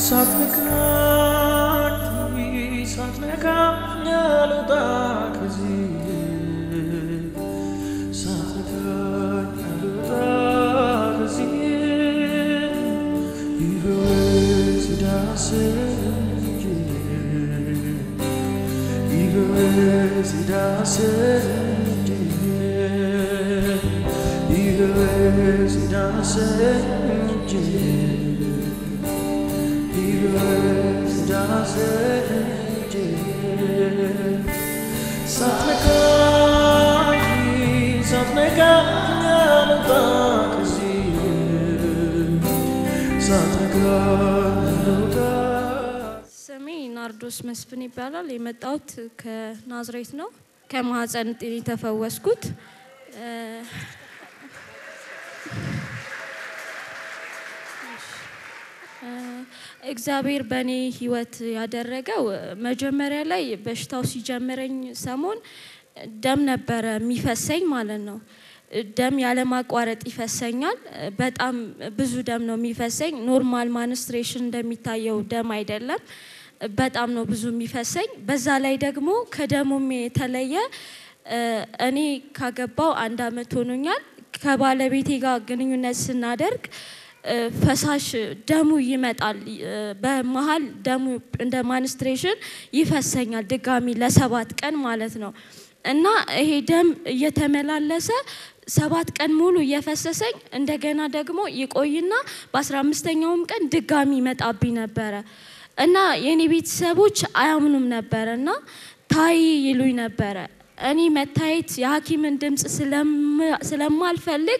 ሳትነካኝ ሳትነካኝ አልወጣ ከዚህ ሳትነካኝ አልወጣ ከዚህ ይበወዝ ዳስኝ ይበወዝ ዳስኝ ይበወዝ ዳስኝ ይበወዝ ዳስኝ ሳትነካኝ ሳትነካኝ አልወጣ ከዚህ ሳትነካኝ አልወጣ ስሜ ናርዶስ መስፍን ይባላል። የመጣሁት ከናዝሬት ነው። ከማህፀን ጤን የተፈወስኩት እ፣ እ፣ እግዚአብሔር በእኔ ህይወት ያደረገው መጀመሪያ ላይ በሽታው ሲጀምረኝ ሰሞን ደም ነበረ የሚፈሰኝ ማለት ነው። ደም ያለማቋረጥ ይፈሰኛል። በጣም ብዙ ደም ነው የሚፈሰኝ። ኖርማል ማንስትሬሽን እንደሚታየው ደም አይደለም። በጣም ነው ብዙ የሚፈሰኝ። በዛ ላይ ደግሞ ከደሙም የተለየ እ፣ እኔ ካገባው አንድ አመት ሆኖኛል። ከባለቤቴ ጋር ግንኙነት ስናደርግ እ፣ ፈሳሽ ደሙ ይመጣል። እ፣ በመሀል ደሙ እንደ ማንስትሬሽን ይፈሰኛል ድጋሚ ለሰባት ቀን ማለት ነው። እና ይሄ ደም እየተመላለሰ ሰባት ቀን ሙሉ እየፈሰሰኝ እንደገና ደግሞ ይቆይና በአስራ አምስተኛውም ቀን ድጋሚ ይመጣብኝ ነበረ እና የኔ ቤተሰቦች አያምኑም ነበረ እና ታይ ይሉኝ ነበረ። እኔ መታየት የሐኪምን ድምፅ ስለማ- ስለማልፈልግ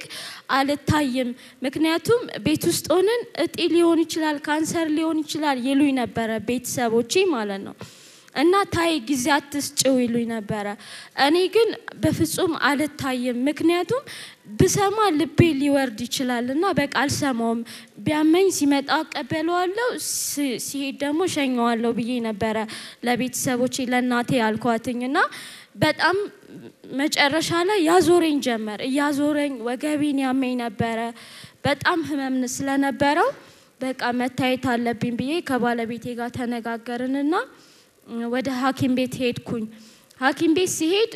አልታይም። ምክንያቱም ቤት ውስጥ ሆነን እጢ ሊሆን ይችላል፣ ካንሰር ሊሆን ይችላል ይሉኝ ነበረ ቤተሰቦቼ ማለት ነው። እና ታይ ጊዜ አትስጭው ይሉኝ ነበረ። እኔ ግን በፍጹም አልታይም። ምክንያቱም ብሰማ ልቤ ሊወርድ ይችላል እና በቃ አልሰማውም። ቢያመኝ ሲመጣ እቀበለዋለሁ፣ ሲ- ሲሄድ ደግሞ ሸኘዋለሁ ብዬ ነበረ ለቤተሰቦቼ ለእናቴ ያልኳትኝ እና በጣም መጨረሻ ላይ ያዞረኝ ጀመር። እያዞረኝ ወገቤን ያመኝ ነበረ። በጣም ህመም ስለነበረው በቃ መታየት አለብኝ ብዬ ከባለቤቴ ጋር ተነጋገርንና ወደ ሐኪም ቤት ሄድኩኝ። ሐኪም ቤት ሲሄድ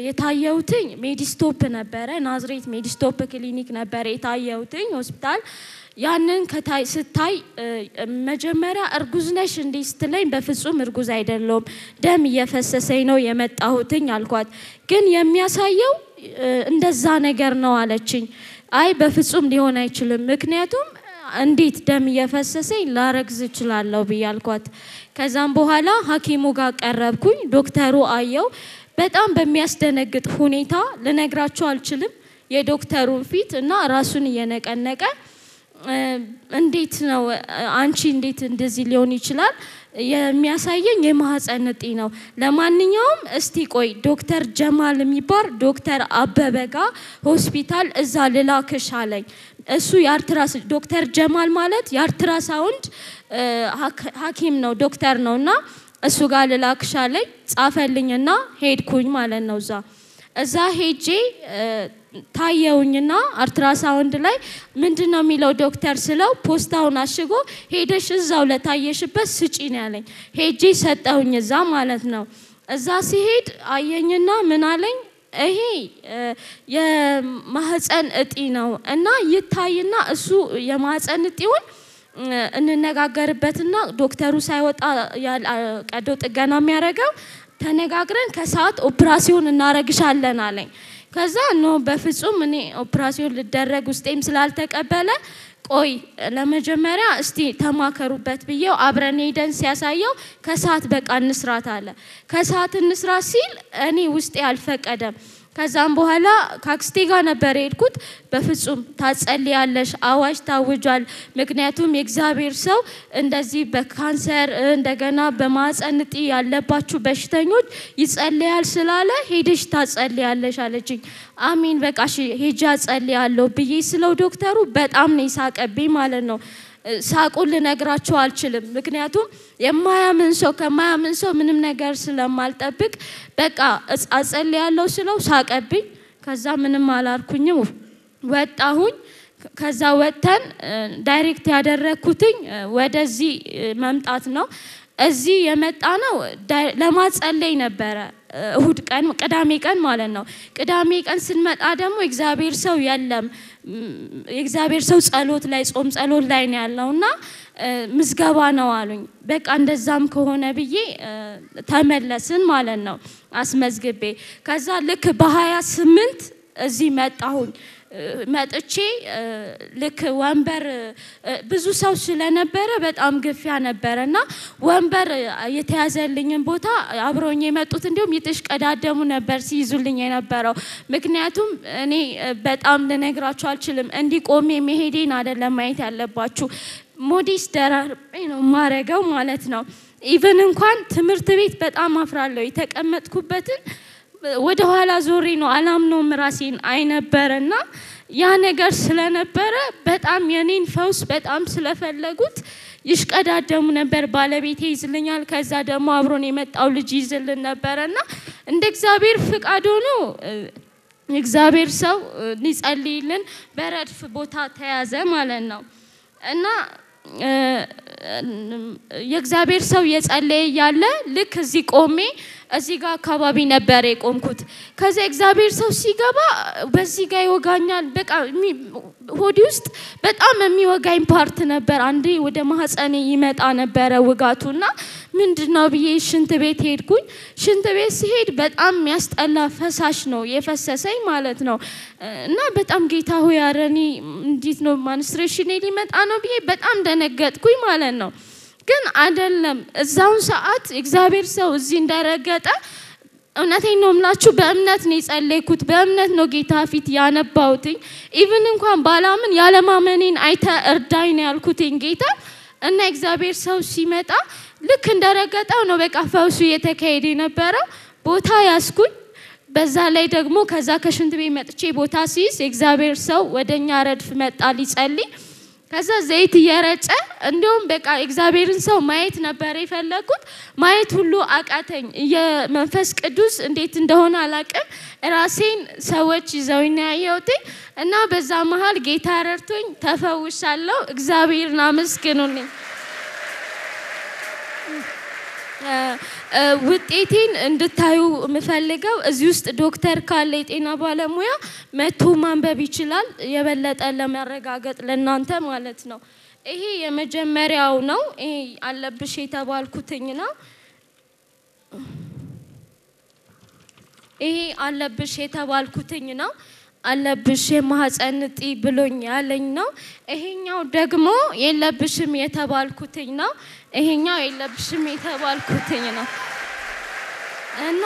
የታየውትኝ ሜዲስቶፕ ነበረ። ናዝሬት ሜዲስቶፕ ክሊኒክ ነበረ የታየውትኝ ሆስፒታል። ያንን ከታይ ስታይ እ፣ መጀመሪያ እርጉዝ ነሽ እንዴ ስትለኝ በፍጹም እርጉዝ አይደለሁም ደም እየፈሰሰኝ ነው የመጣሁትኝ አልኳት። ግን የሚያሳየው እ፣ እንደዛ ነገር ነው አለችኝ። አይ በፍጹም ሊሆን አይችልም ምክንያቱም እንዴት ደም እየፈሰሰኝ ላረግዝ እችላለሁ ብዬ አልኳት። ከዛም በኋላ ሐኪሙ ጋር ቀረብኩኝ። ዶክተሩ አየው። በጣም በሚያስደነግጥ ሁኔታ ልነግራቸው አልችልም። የዶክተሩን ፊት እና ራሱን እየነቀነቀ እ፣ እንዴት ነው አንቺ እንዴት እንደዚህ ሊሆን ይችላል? የሚያሳየኝ የማህፀን እጢ ነው። ለማንኛውም እስቲ ቆይ ዶክተር ጀማል የሚባል ዶክተር አበበ ጋ ሆስፒታል እዛ ልላክሽ አለኝ። እሱ የአርትራስ ዶክተር ጀማል ማለት የአርትራሳውንድ እ፣ ሐክ- ሐኪም ነው ዶክተር ነው እና እሱ ጋር ልላክሽ አለኝ። ጻፈልኝና ሄድኩኝ ማለት ነው እዛ እዛ ሄጄ እ፣ ታየውኝና አልትራሳውንድ ላይ ምንድን ነው የሚለው ዶክተር ስለው ፖስታውን አሽጎ ሄደሽ እዛው ለታየሽበት ስጪ ነው ያለኝ። ሄጄ ሰጠውኝ እዛ ማለት ነው። እዛ ሲሄድ አየኝና ምን አለኝ ይሄ እ፣ የማህፀን እጢ ነው እና ይታይና እሱ የማህፀን እጢውን እ፣ እንነጋገርበትና ዶክተሩ ሳይወጣ ያል- አ- ቀዶ ጥገና የሚያደርገው ተነጋግረን ከሰዓት ኦፕራሲዮን እናረግሻለን አለኝ። ከዛ ኖ በፍጹም እኔ ኦፕራሲዮን ልደረግ ውስጤም ስላልተቀበለ ቆይ ለመጀመሪያ እስቲ ተማከሩበት ብዬው አብረን ሄደን ሲያሳየው ከሰዓት በቃ እንስራት አለ። ከሰዓት እንስራት ሲል እኔ ውስጤ አልፈቀደም። ከዛም በኋላ ከአክስቴ ጋር ነበር የሄድኩት። በፍጹም ታጸልያለሽ፣ አዋጅ ታውጇል። ምክንያቱም የእግዚአብሔር ሰው እንደዚህ በካንሰር እንደገና በማህፀን እጢ ያለባችሁ በሽተኞች ይጸልያል ስላለ ሄደሽ ታጸልያለሽ አለችኝ። አሚን በቃ እሺ ሄጄ አጸልያለሁ ብዬ ስለው ዶክተሩ በጣም ነው የሳቀብኝ ማለት ነው። ሳቁን ልነግራቸው አልችልም። ምክንያቱም የማያምን ሰው ከማያምን ሰው ምንም ነገር ስለማልጠብቅ በቃ እጽ- አጸልያለሁ ስለው ሳቀብኝ። ከዛ ምንም አላልኩኝም ወጣሁኝ። ከዛ ወጥተን እ፣ ዳይሬክት ያደረግኩትኝ እ፣ ወደዚህ እ፣ መምጣት ነው። እዚህ የመጣ ነው ዳይ- ለማጸለይ ነበረ እ፣ እሁድ ቀን ቅዳሜ ቀን ማለት ነው። ቅዳሜ ቀን ስንመጣ ደግሞ እግዚአብሔር ሰው የለም ም፣ የእግዚአብሔር ሰው ጸሎት ላይ ጾም ጸሎት ላይ ነው ያለው እና እ፣ ምዝገባ ነው አሉኝ። በቃ እንደዛም ከሆነ ብዬ እ፣ ተመለስን ማለት ነው አስመዝግቤ ከዛ ልክ በሀያ ስምንት እዚህ መጣሁኝ እ፣ መጥቼ እ፣ ልክ ወንበር እ፣ ብዙ ሰው ስለነበረ በጣም ግፊያ ነበረ እና ወንበር እ፣ የተያዘልኝን ቦታ አብረውኝ የመጡት እንዲሁም የተሽቀዳደሙ ነበር ሲይዙልኝ የነበረው። ምክንያቱም እኔ እ፣ በጣም ልነግራችሁ አልችልም። እንዲህ ቆሜ መሄዴን አይደለም ማየት ያለባችሁ። ሞዴስ ደራርቤ ነው ማረገው ማለት ነው። ኢቨን እንኳን ትምህርት ቤት በጣም አፍራለሁ። የተቀመጥኩበትን ወደ ኋላ ዞሬ ነው አላምነውም ራሴን አይነበረና ያ ነገር ስለነበረ በጣም የኔን ፈውስ በጣም ስለፈለጉት ይሽቀዳደሙ ነበር። ባለቤቴ ይዝልኛል፣ ከዛ ደግሞ አብሮን የመጣው ልጅ ይዝልን ነበረና እንደ እግዚአብሔር ፍቃድ ሆኖ እ፣ እግዚአብሔር ሰው እ፣ ሊጸልይልን በረድፍ ቦታ ተያዘ ማለት ነው እና እ፣ የእግዚአብሔር ሰው የጸለየ እያለ ልክ እዚህ ቆሜ እዚህ ጋር አካባቢ ነበር የቆምኩት። ከዚያ እግዚአብሔር ሰው ሲገባ በዚህ ጋር ይወጋኛል። በቃ የሚ- ሆዲ ውስጥ በጣም የሚወጋኝ ፓርት ነበር። አንዴ ወደ ማህፀኔ ይመጣ ነበረ ውጋቱ እና ምንድን ነው ብዬ ሽንት ቤት ሄድኩኝ። ሽንት ቤት ሲሄድ በጣም የሚያስጠላ ፈሳሽ ነው የፈሰሰኝ ማለት ነው እና በጣም ጌታ ሆይ ኧረ እኔ እንዴት ነው ማንስትሬሽኔ ሊመጣ ነው ብዬ በጣም ደነገጥኩኝ ማለት ነው። ግን አይደለም። እዛውን ሰዓት እግዚአብሔር ሰው እዚህ እንደረገጠ እውነቴን ነው የምላችሁ፣ በእምነት ነው የጸለይኩት። በእምነት ነው ጌታ ፊት ያነባሁትኝ። ኢቭን እንኳን ባላምን ያለማመኔን አይተ እርዳኝ ነው ያልኩትኝ ጌታ እና እግዚአብሔር ሰው ሲመጣ ልክ እንደረገጠው ነው በቃ ፈውሱ እየተካሄደ የነበረው። ቦታ ያስኩኝ። በዛ ላይ ደግሞ ከዛ ከሽንት ቤት መጥቼ ቦታ ሲይዝ የእግዚአብሔር ሰው ወደኛ ረድፍ መጣ ሊጸልይ ከዛ ዘይት እየረጨ እንዲሁም በቃ እግዚአብሔርን ሰው ማየት ነበር የፈለግኩት። ማየት ሁሉ አቃተኝ። የመንፈስ ቅዱስ እንዴት እንደሆነ አላቅም። ራሴን ሰዎች ይዘውኝ ነው ያየሁትኝ እና በዛ መሀል ጌታ ረድቶኝ ተፈውሻለሁ። እግዚአብሔርን አመስግኑልኝ። ውጤቴን እንድታዩ የምፈልገው እዚህ ውስጥ ዶክተር ካለ የጤና ባለሙያ መቶ ማንበብ ይችላል፣ የበለጠ ለማረጋገጥ ለእናንተ ማለት ነው። ይሄ የመጀመሪያው ነው። ይሄ አለብሽ የተባልኩትኝ ነው። ይሄ አለብሽ የተባልኩትኝ ነው። አለብሽ የማህፀን እጢ ብሎኝ ያለኝ ነው። ይሄኛው ደግሞ የለብሽም የተባልኩትኝ ነው። ይሄኛው የለብሽም የተባልኩትኝ ነው እና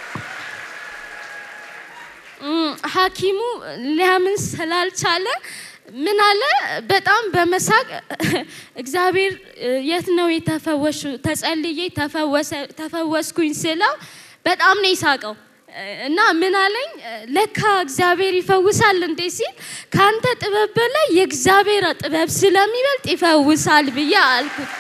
እም፣ ሐኪሙ ሊያምን ስላልቻለ ምን አለ፣ በጣም በመሳቅ እግዚአብሔር የት ነው የተፈወሹ? ተጸልዬ ተፈወሰ- ተፈወስኩኝ ስለው በጣም ነው የሳቀው። እና ምን አለኝ፣ ለካ እግዚአብሔር ይፈውሳል እንዴ ሲል ከአንተ ጥበብ በላይ የእግዚአብሔር ጥበብ ስለሚበልጥ ይፈውሳል ብዬ አልኩት።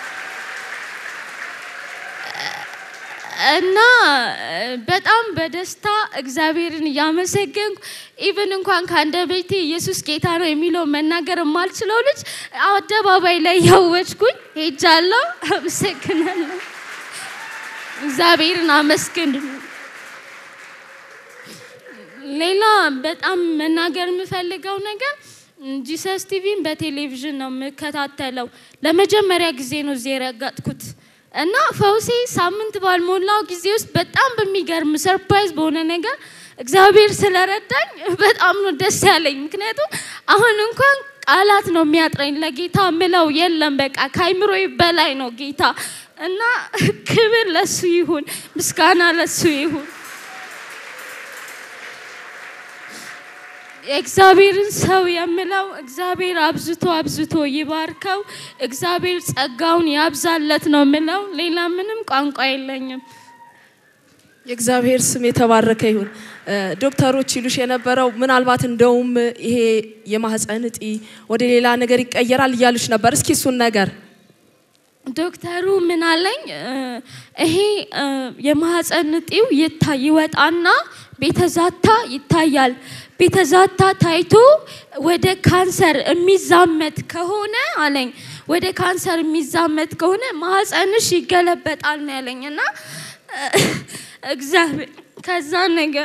እና በጣም በደስታ እግዚአብሔርን እያመሰገንኩ ኢቭን እንኳን ከአንደበቴ ኢየሱስ ጌታ ነው የሚለው መናገር የማልችለው ልጅ አደባባይ ላይ ያወጅኩኝ ሄጃለሁ። አመሰግናለሁ። እግዚአብሔርን አመስግን። ሌላ በጣም መናገር የምፈልገው ነገር ጂሰስ ቲቪን በቴሌቪዥን ነው የምከታተለው። ለመጀመሪያ ጊዜ ነው እዚህ የረገጥኩት እና ፈውሴ ሳምንት ባልሞላው ጊዜ ውስጥ በጣም በሚገርም ሰርፕራይዝ በሆነ ነገር እግዚአብሔር ስለረዳኝ በጣም ነው ደስ ያለኝ። ምክንያቱም አሁን እንኳን ቃላት ነው የሚያጥረኝ። ለጌታ ምለው የለም በቃ ከአይምሮ በላይ ነው ጌታ እና ክብር ለሱ ይሁን፣ ምስጋና ለሱ ይሁን። የእግዚአብሔርን ሰው የምለው እግዚአብሔር አብዝቶ አብዝቶ ይባርከው፣ እግዚአብሔር ጸጋውን ያብዛለት ነው የምለው። ሌላ ምንም ቋንቋ የለኝም። የእግዚአብሔር ስም የተባረከ ይሁን። ዶክተሮች ይሉሽ የነበረው ምናልባት እንደውም ይሄ የማህፀን እጢ ወደ ሌላ ነገር ይቀየራል እያሉሽ ነበር። እስኪ እሱን ነገር ዶክተሩ ምን አለኝ እ፣ ይሄ እ፣ የማህፀን እጢው ይታ ይወጣና ቤተዛታ ይታያል። ቤተዛታ ታይቶ ወደ ካንሰር የሚዛመት ከሆነ አለኝ ወደ ካንሰር የሚዛመት ከሆነ ማህፀንሽ ይገለበጣል ነው ያለኝ እና እ፣ እግዚአብሔር ከዛ ነገር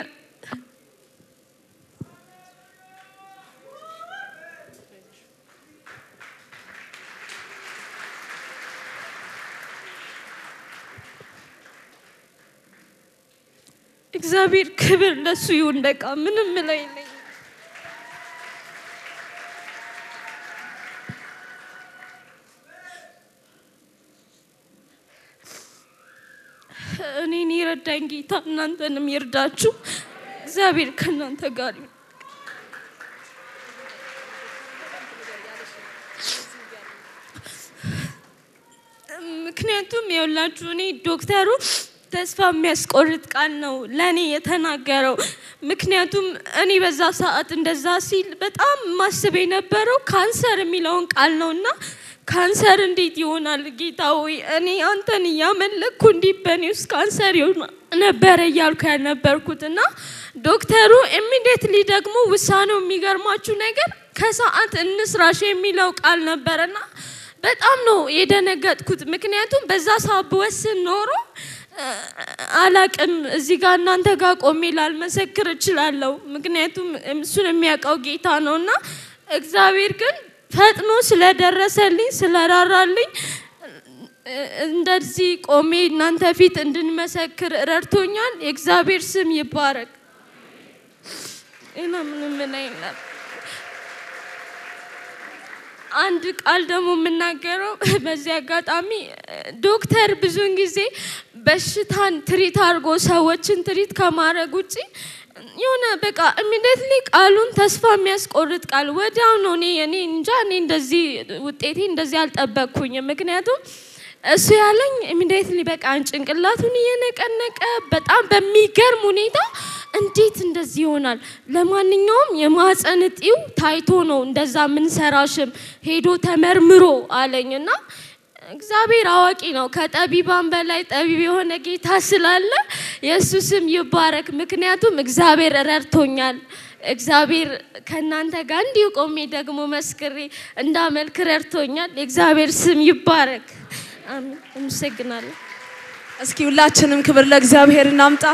እግዚአብሔር ክብር ለሱ ይሁን። በቃ ምንም ምለው የለኝም። እኔን የረዳኝ ጌታ እናንተንም ይርዳችሁ። እግዚአብሔር ከእናንተ ጋር ይሁን። ምክንያቱም የሁላችሁ እኔ ዶክተሩ ተስፋ የሚያስቆርጥ ቃል ነው ለእኔ የተናገረው። ምክንያቱም እኔ በዛ ሰዓት እንደዛ ሲል በጣም ማስብ የነበረው ካንሰር የሚለውን ቃል ነው እና ካንሰር እንዴት ይሆናል ጌታ ሆይ እኔ አንተን እያመለኩ እንዲህ በእኔ ውስጥ ካንሰር ይሆናል ነበረ እያልኩ ያልነበርኩት እና ዶክተሩ ኢሚዲየትሊ ደግሞ ውሳኔው የሚገርማችሁ ነገር ከሰዓት እንስራሽ የሚለው ቃል ነበረና በጣም ነው የደነገጥኩት። ምክንያቱም በዛ ሰዓት ብወስን ኖሮ እ፣ አላቅም እዚህ ጋር እናንተ ጋር ቆሜ ላልመሰክር እችላለሁ። ምክንያቱም እሱን የሚያውቀው ጌታ ነው እና እግዚአብሔር ግን ፈጥኖ ስለደረሰልኝ ስለራራልኝ እ፣ እንደዚህ ቆሜ እናንተ ፊት እንድንመሰክር ረድቶኛል። የእግዚአብሔር ስም ይባረክ። ሌላ ምንም ምን የለም። አንድ ቃል ደግሞ የምናገረው በዚህ አጋጣሚ ዶክተር ብዙውን ጊዜ በሽታን ትሪት አድርጎ ሰዎችን ትሪት ከማድረግ ውጭ የሆነ በቃ ኢሚዲየትሊ ቃሉን ተስፋ የሚያስቆርጥ ቃል ወዲያው ነው። እኔ እኔ እንጃ እኔ እንደዚህ ውጤቴ እንደዚህ አልጠበቅኩኝም። ምክንያቱም እሱ ያለኝ ኢሚዲየትሊ በቃ ጭንቅላቱን እየነቀነቀ በጣም በሚገርም ሁኔታ እንዴት እንደዚህ ይሆናል? ለማንኛውም የማህፀን እጢው ታይቶ ነው እንደዛ ምንሰራሽም ሄዶ ተመርምሮ አለኝ እና እግዚአብሔር አዋቂ ነው። ከጠቢባን በላይ ጠቢብ የሆነ ጌታ ስላለ የእሱ ስም ይባረክ። ምክንያቱም እግዚአብሔር ረድቶኛል። እግዚአብሔር ከእናንተ ጋር እንዲሁ ቆሜ ደግሞ መስክሬ እንዳመልክ ረድቶኛል። የእግዚአብሔር ስም ይባረክ። አሜን። አመሰግናለሁ። እስኪ ሁላችንም ክብር ለእግዚአብሔር እናምጣ።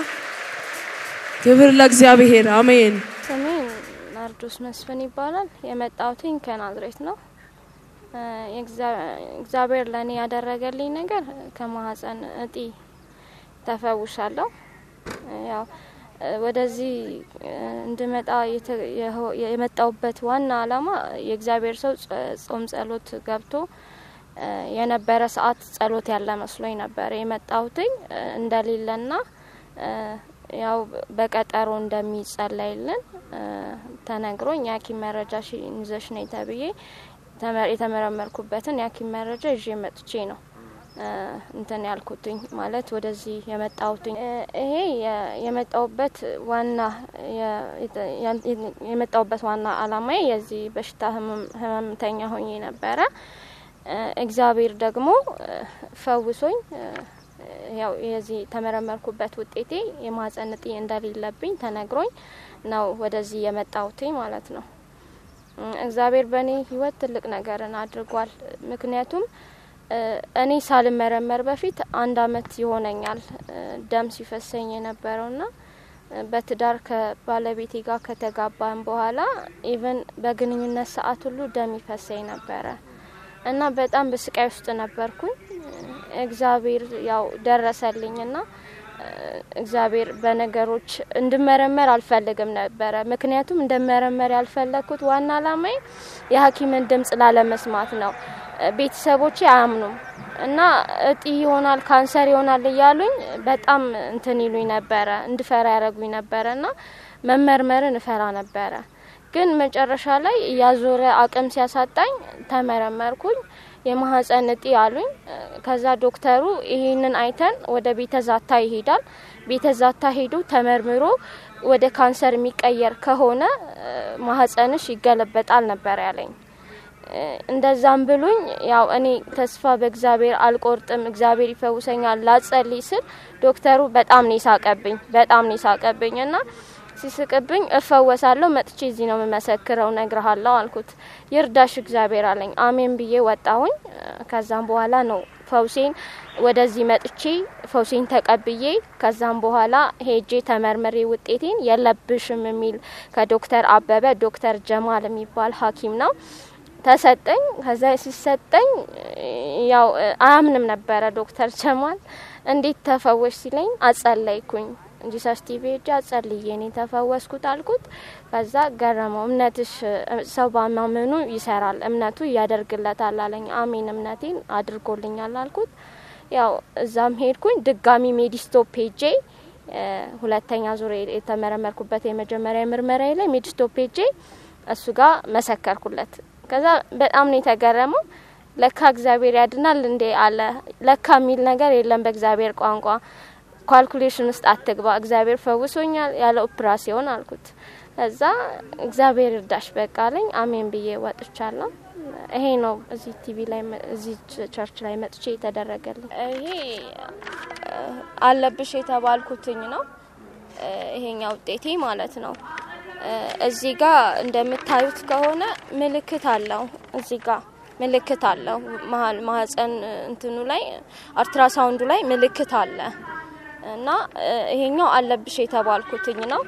ክብር ለእግዚአብሔር አሜን። ስሜ ናርዶስ መስፍን ይባላል። የመጣሁትኝ ከናዝሬት ነው። እ፣ የእግዚአ- እግዚአብሔር ለእኔ ያደረገልኝ ነገር ከማህፀን እጢ ተፈውሻለሁ። እ፣ ያው እ፣ ወደዚህ እ፣ እንድመጣ የተ- የሆ- የመጣሁበት ዋና ዓላማ የእግዚአብሔር ሰው ጸ- ጾም ጸሎት ገብቶ እ፣ የነበረ ሰዓት ጸሎት ያለ መስሎኝ ነበር የመጣሁትኝ እ፣ እንደሌለና እ፣ ያው በቀጠሮ እንደሚጸለይልን እ፣ ተነግሮኝ የሐኪም መረጃ ሺ- ይዘሽ ነይ ተብዬ ተመ- የተመረመርኩበትን የሐኪም መረጃ ይዤ መጥቼ ነው እ፣ እንትን ያልኩትኝ ማለት ወደዚህ የመጣሁትኝ እ፣ ይሄ የ- የመጣሁበት ዋና የ- የተ- ያን- የመጣሁበት ዋና አላማዬ የዚህ በሽታ ህመም- ህመምተኛ ሆኜ ነበረ። እ፣ እግዚአብሔር ደግሞ እ፣ ፈውሶኝ እ፣ ያው የዚህ ተመረመርኩበት ውጤቴ የማህፀን እጢ እንደሌለብኝ ተነግሮኝ ነው ወደዚህ የመጣሁትኝ ማለት ነው። እ፣ እግዚአብሔር በእኔ ህይወት ትልቅ ነገርን አድርጓል። ምክንያቱም እ፣ እኔ ሳልመረመር በፊት አንድ አመት ይሆነኛል እ፣ ደም ሲፈሰኝ የነበረውና እ፣ በትዳር ከባለቤቴ ጋር ከተጋባን በኋላ ኢቨን በግንኙነት ሰዓት ሁሉ ደም ይፈሰኝ ነበረ እና በጣም በስቃይ ውስጥ ነበርኩኝ። እግዚአብሔር ያው ደረሰልኝና እ፣ እግዚአብሔር በነገሮች እንድመረመር አልፈልግም ነበረ። ምክንያቱም እንደመረመር ያልፈለግኩት ዋና አላማዬ የሐኪምን ድምጽ ላለመስማት ነው። እ፣ ቤተሰቦቼ አያምኑም እና እጢ ይሆናል ካንሰር ይሆናል እያሉኝ በጣም እንትን ይሉኝ ነበረ፣ እንድፈራ ያደረጉኝ ነበረ እና መመርመርን እፈራ ነበረ። ግን መጨረሻ ላይ እያዞረ አቅም ሲያሳጣኝ ተመረመርኩኝ። የማህፀን እጢ አሉኝ። ከዛ ዶክተሩ ይህንን አይተን ወደ ቤተ ዛታ ይሄዳል። ቤተ ዛታ ሄዶ ተመርምሮ ወደ ካንሰር የሚቀየር ከሆነ እ፣ ማህፀንሽ ይገለበጣል ነበር ያለኝ። እ፣ እንደዛም ብሉኝ ያው እኔ ተስፋ በእግዚአብሔር አልቆርጥም፣ እግዚአብሔር ይፈውሰኛል ላጸልይ ስል ዶክተሩ በጣም ነው ይሳቀብኝ፣ በጣም ነው ይሳቀብኝ እና ሲስቅብኝ እፈወሳለሁ መጥቼ እዚህ ነው የምመሰክረው ነግረሃለሁ አልኩት። ይርዳሽ እግዚአብሔር አለኝ። አሜን ብዬ ወጣሁኝ። ከዛም በኋላ ነው ፈውሴን ወደዚህ መጥቼ ፈውሴን ተቀብዬ ከዛም በኋላ ሄጄ ተመርምሬ ውጤቴን የለብሽም የሚል ከዶክተር አበበ ዶክተር ጀማል የሚባል ሐኪም ነው ተሰጠኝ። ከዛ ሲሰጠኝ ያው አያምንም ነበረ ዶክተር ጀማል እንዴት ተፈወሽ ሲለኝ አጸለይኩኝ ጂሰስ ቲቪ ሄጄ አጸልዬ እኔ ተፈወስኩት አልኩት። ከዛ ገረመው። እምነትሽ ሰው ባማመኑ ይሰራል፣ እምነቱ ያደርግለታል አለኝ። አሜን እምነቴን አድርጎልኛል አልኩት። ያው እዛም ሄድኩኝ ድጋሚ ሜዲስቶፕ ሄጄ እ፣ ሁለተኛ ዙር የተመረመርኩበት የመጀመሪያ ምርመራ ላይ ሜዲስቶፕ ሄጄ እሱ ጋር መሰከርኩለት። ከዛ በጣም ነው የተገረመው። ለካ እግዚአብሔር ያድናል እንዴ አለ። ለካ የሚል ነገር የለም በእግዚአብሔር ቋንቋ ካልኩሌሽን ውስጥ አትግባ፣ እግዚአብሔር ፈውሶኛል ያለ ኦፕራሲዮን አልኩት። ከዛ እግዚአብሔር እርዳሽ በቃ አለኝ። አሜን ብዬ ወጥቻለሁ። ይሄ ነው እዚህ ቲቪ ላይ መ- እዚህ ቸ- ቸርች ላይ መጥቼ የተደረገልኝ። ይሄ እ፣ አለብሽ የተባልኩትኝ ነው። እ፣ ይሄኛ ውጤቴ ማለት ነው። እ፣ እዚህ ጋር እንደምታዩት ከሆነ ምልክት አለው። እዚህ ጋር ምልክት አለው። መሀል ማህፀን እንትኑ ላይ አልትራሳውንዱ ላይ ምልክት አለ እና እ፣ ይሄኛው አለብሽ የተባልኩትኝ ነው።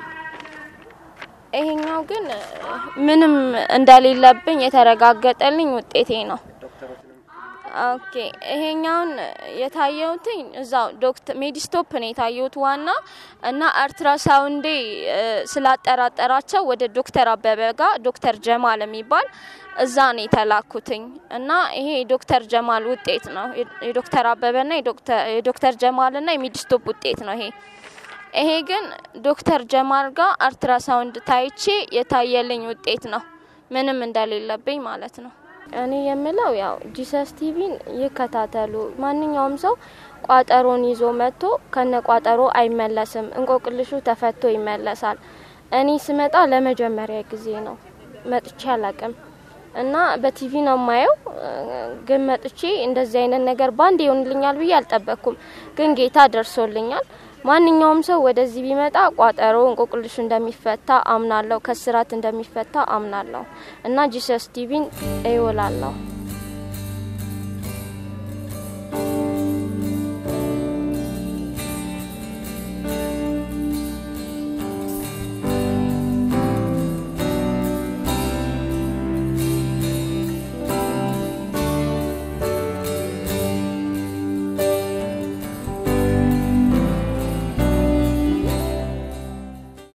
ይሄኛው ግን እ፣ ምንም እንደሌለብኝ የተረጋገጠልኝ ውጤቴ ነው። ኦኬ ይሄኛውን የታየውትኝ እዛው ዶክተር ሜዲስቶፕ ነው የታየውት ዋና እና አልትራሳውንዴ እ፣ ስላጠራጠራቸው ወደ ዶክተር አበበ ጋር ዶክተር ጀማል የሚባል እዛ ነው የተላኩትኝ እና ይሄ የዶክተር ጀማል ውጤት ነው። የዶክተር አበበና የዶክተር- የዶክተር ጀማልና የሜዲስቶፕ ውጤት ነው ይሄ ይሄ ግን ዶክተር ጀማል ጋር አልትራሳውንድ ታይቼ የታየልኝ ውጤት ነው። ምንም እንደሌለብኝ ማለት ነው። እኔ የምለው ያው ጂሰስ ቲቪን ይከታተሉ። ማንኛውም ሰው ቋጠሮን ይዞ መጥቶ ከነ ቋጠሮ አይመለስም። እንቆቅልሹ ተፈቶ ይመለሳል። እኔ ስመጣ ለመጀመሪያ ጊዜ ነው መጥቼ አላቅም እና በቲቪ ነው የማየው። ግን መጥቼ እንደዚህ አይነት ነገር ባንድ ይሆንልኛል ብዬ አልጠበቅኩም። ግን ጌታ ደርሶልኛል። ማንኛውም ሰው ወደዚህ ቢመጣ ቋጠሮ እንቆቅልሹ እንደሚፈታ አምናለሁ። ከስራት እንደሚፈታ አምናለሁ እና ጂሰስ ቲቪን እይውላለሁ።